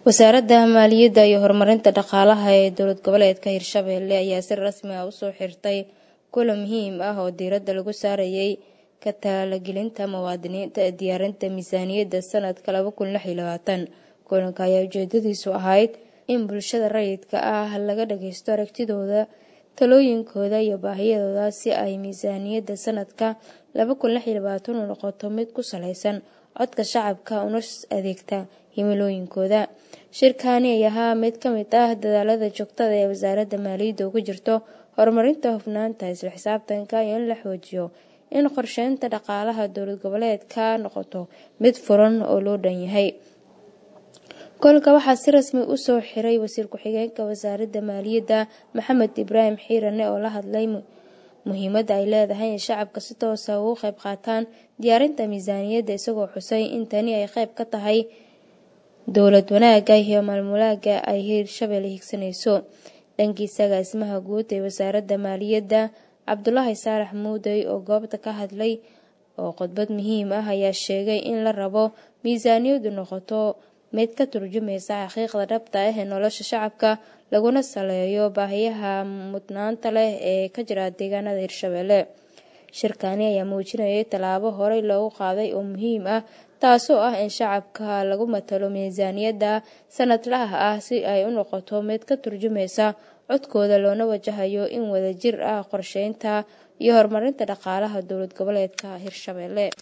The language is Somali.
wasaaradda maaliyadda iyo horumarinta dhaqaalaha ee dowlad goboleedka hirshabelle ayaa si rasmi ah usoo xirtay kulan muhiim ah oo diiradda lagu saarayay ka talagelinta muwaadiniinta ee diyaarinta miisaaniyadda sanadka laba kun lix iyo labaatan kulanka ayaa ujeedadiisu ahayd in bulshada rayidka ah laga dhageysto aragtidooda talooyinkooda iyo baahiyadooda si ay miisaaniyadda sanadka laba kun lix iyo labaatan u noqoto mid ku saleysan codka shacabka una adeegta himilooyinkooda shirkaani ay ahaa mid ka mid ah dadaalada joogtada ee wasaaradda maaliyadda ugu jirto horumarinta hufnaanta isla xisaabtanka iyo in la xoojiyo in qorsheynta dhaqaalaha dowlad goboleedka noqoto mid furan oo loo dhan yahay kulanka waxaa si rasmi usoo xiray wasiir ku-xigeenka wasaaradda maaliyadda maxamed ibraahim xiirane oo la hadlay muhiimadda ay leedahay in shacabka si toosa ugu qayb qaataan diyaarinta miisaaniyadda isagoo xusay in tani ay qayb ka tahay dowlad wanaaga iyo maalmulaaga ay hirshabelle higsanayso dhankiisa agaasimaha guud ee wasaaradda maaliyadda cabdulaahi saalax muudey oo goobta ka hadlay oo khudbad muhiim ah ayaa sheegay in la rabo miisaaniyaddu noqoto mid ka turjumaysa xaqiiqda dhabta ah ee nolosha shacabka laguna saleeyo baahiyaha mudnaanta leh ee ka jira deegaanada hirshabelle shirkaani ayaa muujinayay tallaabo horey loogu qaaday oo muhiim ah taasoo ah in shacabka lagu matalo miisaaniyadda sanadlaha ah si ay u noqoto mid ka turjumaysa codkooda loona wajahayo in wadajir ah qorsheynta iyo horumarinta dhaqaalaha dowlad goboleedka hirshabelle